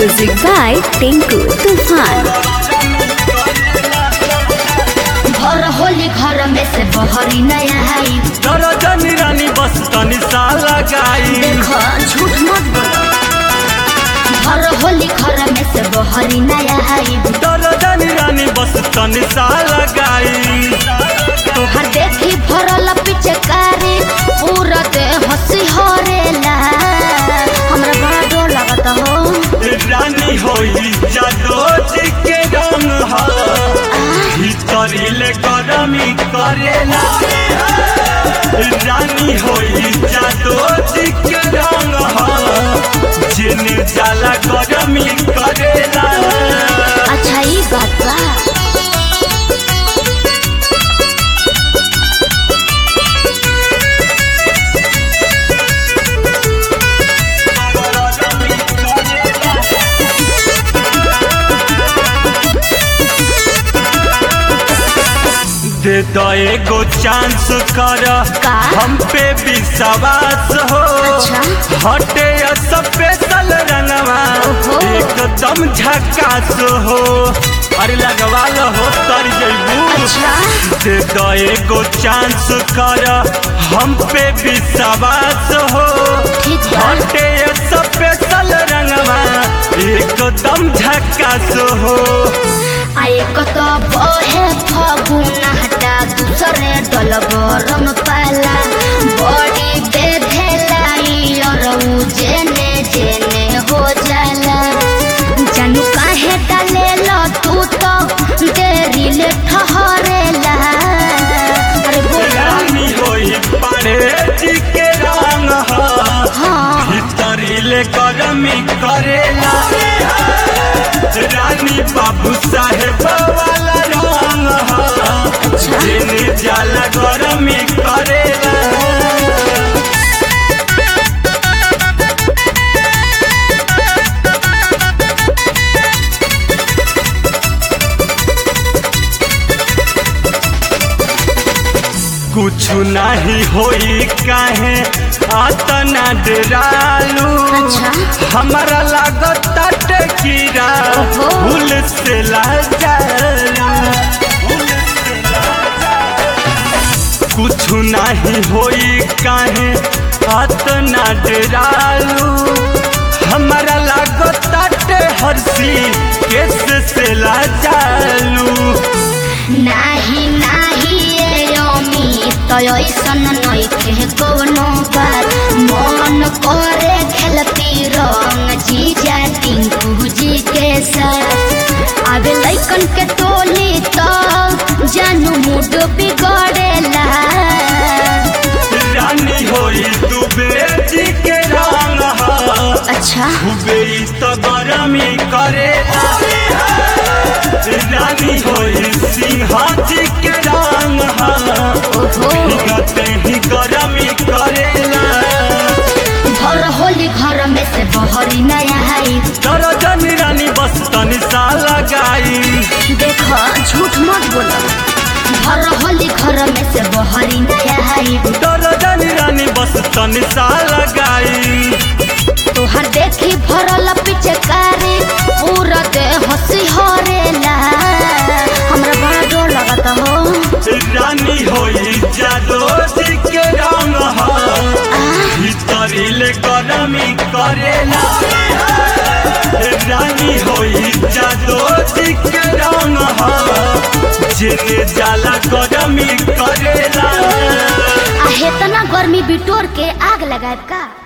Music by Tinku Tufan. घर होली घर में से बहरी नया आई दरजनी रानी बस तनी सा लगाई देखो झूठ मत बोलो घर होली घर में से बहरी नया आई दरजनी रानी बस तनी सा लगाई तोहर देखी भरल पिचकारी पूरा दे हंसी हरेला हमरा बड़ा डर लगता हो रानी होई जादो जी के रंग हा भीतरी ले गरमी करेला रानी होई जादो जी के रंग हा जिने जाला गरमी करेला अच्छा ई बात बा दे दो एगो चांस कर का? हम पे विश्वास हो अच्छा। हटे स्पेशल रंगवा ओहो। एकदम झकास हो अरे लगवा लो हो तर जइबू अच्छा दे दो एगो चांस कर हम पे विश्वास हो ठीक बा हटे स्पेशल रंगवा एकदम झकास हो आए कत बहे फगुन हटा दूसरे डल गरम पाला बड़ी बेधेलाई और उ जेने जेने हो जाला जानू काहे डाले लो तू तो देरी ले ठहरेला अरे बोला रानी होई पाड़े जी के रंग हा हाँ भीतरी ले गरमी करेला रानी बाबू साहेब वाला रंग हा जिने जाला गरमी करेला कुछ नहीं होई काहे आतना डरालू अच्छा। हमारा लागत कीड़ा ओहो। भूल से लाजालू भूल से लाजालू। कुछ नहीं होई काहे आतना डरालू हमारा लागत हरसी केस से लाजालू नाही नाही ए अमी तो ऐसन नइखे कवनो बात मन करे खेलती रंग जीजा टिंकू जी के साथ आवे लइकन के टोली तो जानू मूड बिगड़ेला रानी होई तू बेटी के रंग हा अच्छा खूबे ई तो गरमी करे रानी होई सिंहाजी के रंग हा ओहो भीगते ही गरमी करेला घर होली घर में से बहरी नया आई दरजन रानी बस तनी सा लगाई देखो झूठ मत बोलो घर होली घर में से बहरी नया आई दरजन रानी बस तनी सा लगाई तोहर देखी भरल पिचकारी पूरा दे हंसी हरेला हमरा बड़ा डर लगता हो रानी होई जादो जी के रंग हा भीतरी ले गरमी करेला रानी होई जादो जी के रंग हा जिने जाला गरमी करेला आ हेतना गर्मी बिटोर के आग लगाए का